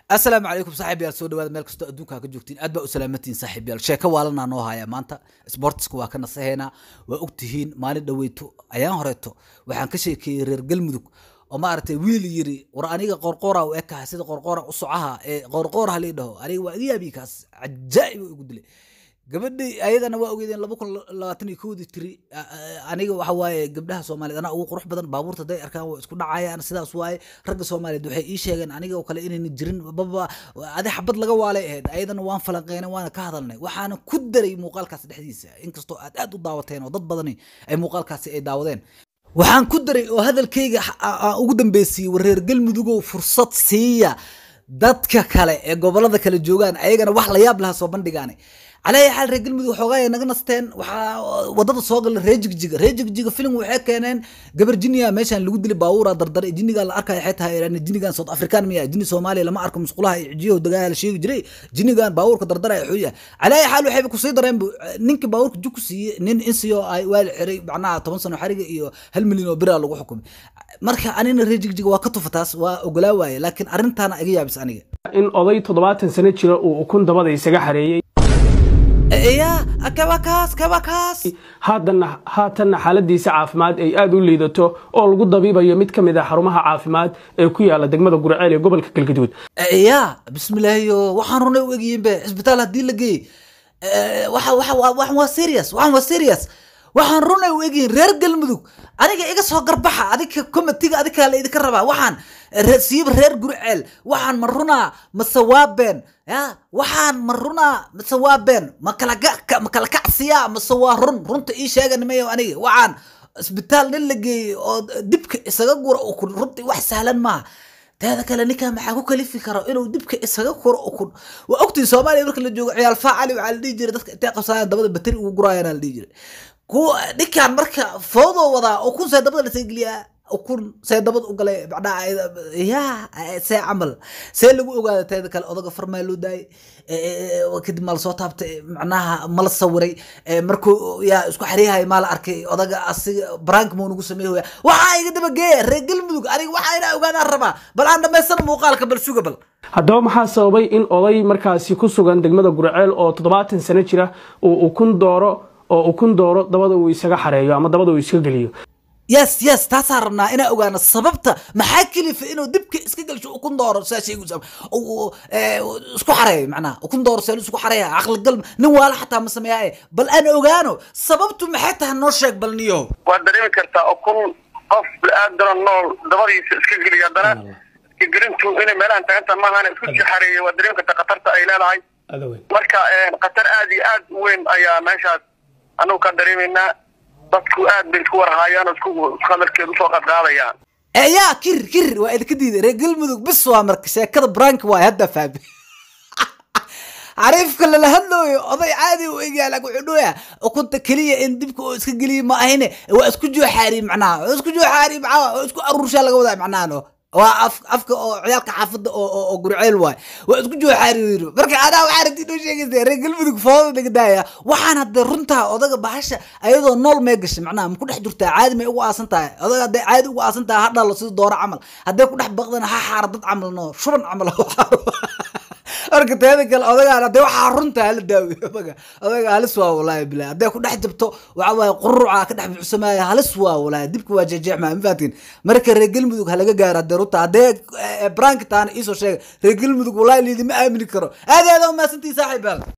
asalaamu calaykum saaxiib yaal soo dhawaada meel kastoo adduunka ka joogtiin aad baa u salaamatiin saaxiib yaal sheeko waalanaa noo haya maanta sportiska waa ka nasaheynaa waa ogtihiin maalin dhaweyto ayaan horeeto waxaan ka sheekeeyey reer galmudug oo maaragtay wiil yiri war aniga qorqoora u ekaha sida qorqoora u socaha ee qorqoora halii dhaho aniga waa iga yaabii kaas cajaa'ib igu dilay gabadhii ayadana waa ogeydeen laba kun labaatan iyo kowdii tiri aniga waxa waaye gabdhaha soomaaliyeed anaa ugu qurux badan baabuurta hadday arkaan waa isku dhacayaan sidaas waaye ragga soomaaliyeed waxay ii sheegeen aniga oo kale inayna jirin baba adi xabad laga waalay ahayd ayadana waan falanqeynay waana ka hadalnay waxaana ku daray muuqaalkaas dhexdiisa inkastoo aad aad u daawateen oo dad badani ay muuqaalkaasi ay daawadeen waxaan ku daray oo hadalkayga aan ugu dambeysiyey war reer galmudugow fursad siiya dadka kale ee gobolada kale joogaan ayagana wax la yaab lahaa soo bandhigaane calaa xaal reer galmudug xoogaa ay naga nasteen waxaa wadada soo gala reer jigjiga reer jigjiga filim waxay keeneen gabar jiniya meeshaan lagu dilay baabuura dardare jiniga la arkaya waxay tahay jinigan south african miya jini soomaaliya lama arko musqulaha iyo cijiyaho dagaha la sheegi jiray jinigan baabuurka dardaraya xuya calaa xaal waxayba kusii dareen ninkii baabuurka jug ku siiyey nin insiyo ay waa la xiray macnaha toban sano xariga iyo hal milyan oo bira lagu xukumay marka anina reer jigjiga waa ka tufataas waa ogolaa waaye laakiin arrintaana iga yaabis aniga in oday toddobaatan sano jira uu ukun dabada isaga xareeyey ya kabakaas kabakaas haddana haatanna xaaladiisa caafimaad ay aada u liidato oo lagu dabiibayo mid ka mid ah xarumaha caafimaad ee ku yaala degmada gurceel ee gobolka galgaduud ya bismillaahiyo waxaan runay u egyihiinbe cisbitaal haddii la geeyey waxa waxa waxan waa serious waxan waa serious waxaan runay u egyihiin reer galmudug aniga iga soo garbaxa adiga comitiga adiga la idinka rabaa waxaan siiba reer gurceel waxaan ma runaa mase waa been ya waxaan ma runaa mase waa been ma kala ma kala kacsiyaa mase waa run runta ii sheegan mayo aniga waxaan isbitaal nin la geeyey oo dibka isaga gura ukun runtii wax sahlan maaha teeda kale ninkaa maxaa ku kalifi karo inuu dibka isaga kuro ukun waa ogtiin soomaaliya marka la joogo ciyaal faacali waxaa la dhihi jiray dadka intay qabsadaan dabada bateri ugu guraayana la dhihi jiray kuwa ninkaan marka foodoo wadaa ukun see dabada lasii geliyaa ukun see dabad u galay macnaha ya see camal see lagu ogaada teeda kale odaga farmaa loo daayay kadib maa lasoo taabtay macnaha mala sawiray markuu yaa isku xariyahay maa la arkay odaga asiga brank muu nagu sameey hoya waxaa iga daba geeya reer galmudug aniga waxaa inaa ogaadaan rabaa bal aan dhamaystana muuqaalka bal suga bal haddaba maxaa sababay in oday markaasi ku sugan degmada gurceel oo toddobaatan sano jira uu ukun dooro oo ukun dooro dabada uu isaga xareeyo ama dabada uu iska geliyo yes yes taasaan rabnaa inaa ogaano sababta maxaa kelifa inuu dibka iska gelsho ukun dooro saa sheegaysa isku xareeyo macnaha ukun dooro see isku xareeya caqligal nin waala xataa ma sameeyaa bal aan ogaano sababtu maxay tahay noo sheeg bal niyo waad dareemi kartaa ukun qof bini-aadano nool dabadiisa iska geliya haddana iska gelintu inay meelahan tagantah maahana isku sii xareeya waad dareemi kartaa khatarta ay leedahay marka khatar aad iyo aad u weyn ayaa meeshaas anagu ka dareemaynaa dadku aad bay isku warhaayaan oo isku hadalkeedu usoo qadqaadayaan yaa kir kir waa idinka diiday reer galmudug bis waa marka sheekada brank waay hadda fahmi xariifka lala hadlooyo oday caadi u egyaa laakin wuxuu dhooyaa ukunta keliya in dibka oo iska geliya ma ahine waa isku jooxaari macnaha waa isku jooxaari macnaha waa isku aruurshaa laga wadaa macnaha no waa af afka oo ciyaalka xaafadda oo oo gurceel waay waa isku jooxaari marka adaa waxaa rabti inoo sheegaysa reer galmudug fooda laga daaya waxaan hadda runtaa odaga bahasha ayadoo nool mee gashay macnaha ma ku dhex jirtaa caadi may ugu aasan tahay odaga hadday caadi ugu aasan tahay ha dhalo sida dooro camal hadday ku dhex baqdana ha xaara dad camal no shuban camal marka teeda kale odagaan hadday waxaa runta hala daawiyo odaga odaga halis waa walaahi bilahi hadday ku dhex jabto waxa waaye quruca ka dhex buuxsamaaya halis waa walaahi dibka waa jeexjeexmaa ma fahatiin marka reer galmudug ha laga gaaro hadday runta haddee brank taana iisoo sheega reer galmudug walaahi liidima aamini karo aad aad u mahadsantihi saaxiib